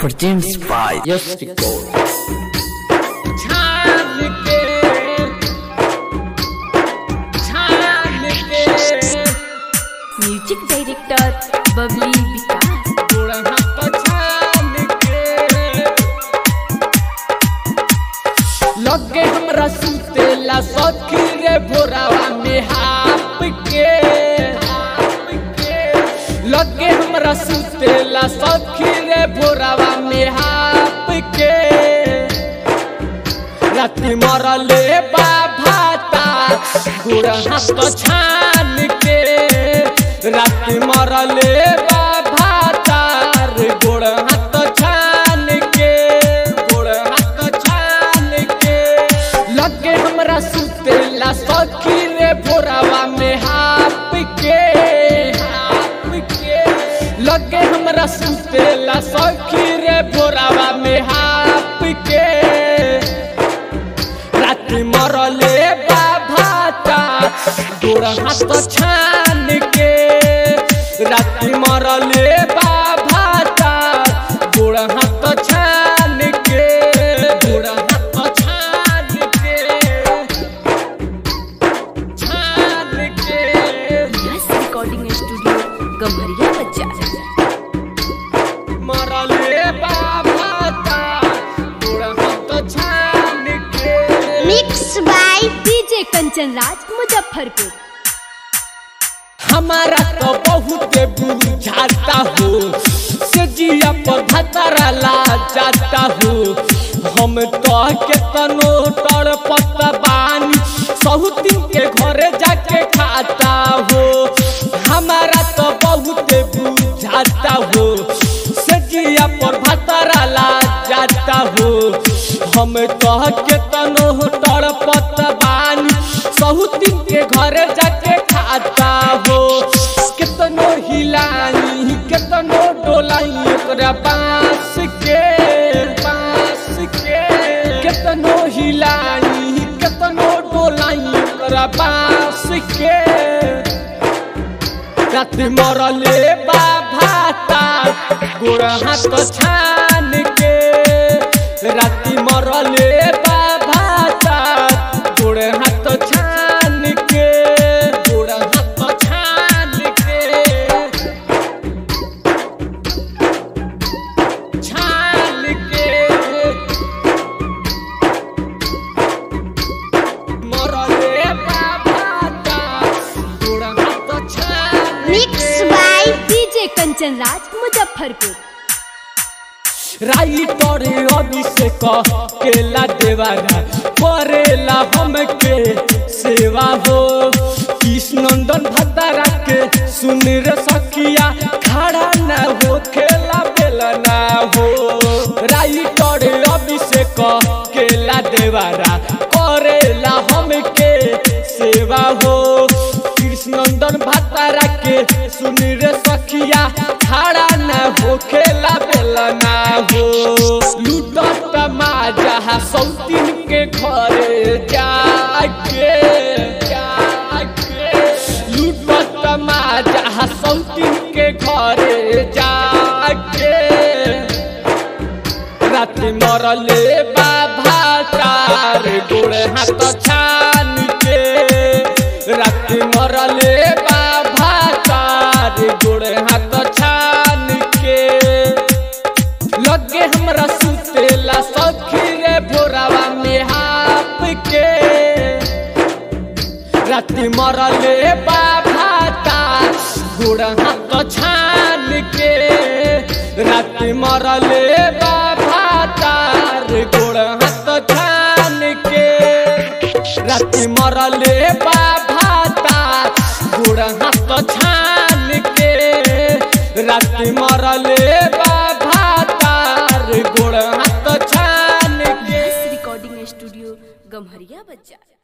presents by Yes Record. छान के छान के म्यूजिक डायरेक्टर बबली विकास बुढ़ा तो छान के लगे हमरा सुतेला सखी रे भोरावा में हाप के लगे हमरा सुतेला सखी रे भोरावा में हाप के राति मरले बाभाता गुड़ हाथ छान के राति मरले बाभाता गुड़ हाथ छान के गुड़ हाथ छान के लगे हमरा सुतेला सखी रे भोरावा में हाप के हाप के लगे हमरा सुतेला सखी रे भोरावा में हाप के राति मरले बाभाता गोड़ हाथ छान के राति मरले बाभाता गोड़ हाथ छान के गोड़ हाथ छान के छान के यस रिकॉर्डिंग स्टूडियो गम्हरिया बाजार मरले बाभाता गोड़ हाथ छान के mix by DJ Kanchan Raj Muzaffarpur हमारा तो बहुत बुझाता हो सजिया पर भतरा ला जाता हो हम तो केतनो तड़ बानी सहुतिन के घरे जाके खाता हो हमारा तो बहुत बुझाता हो सजिया पर भतरा ला जाता हो हम तो केतनो तड़ बानी सहुतिन के घरे जाके खाता हो केतनो हिलाई केतनो डोलाई ओकरा बांस के बांस के केतनो हिलाई केतनो डोलाई ओकरा बांस के रात मरले बाभाता गोड़ हाथ छान के राति मरले बाभाता गोड़ हाथ छान के गोड़ हाथ छान के छान के मरले बाभाता गोड़ हाथ छान mix by DJ Kanchan Raj Muzaffarpur writer Abhishek केला देवारा करेला हमके सेवा हो कृष्णनंदन भद्दारा के सुन रे सखिया खड़ा न हो खेला बेला ना हो राइटर अभिषेक केला देवारा करेला हमके सेवा हो कृष्णनंदन भद्दारा के सुन रे सखिया खड़ा न हो खेला बेला ना हो लूटत माजा सौतीन के घरे जाके जाके लूटत माजा सौतीन के घरे जाके राति मरले बाभातार गोड़ हाथ छान के राति मरले बाभातार गोड़ हाथ छान के लगे हमरा सुतेला सखी रे भोरावा में हाप के राति मरले बाभाता गोड़ हाथ छान के राति मरले बाभाता गोड़ हाथ छान के राति मरले बाभाता गोड़ हाथ छान के राति मरले बाभाता गोड़ हाथ छान के यस रिकॉर्डिंग स्टूडियो गम्हरिया बाजार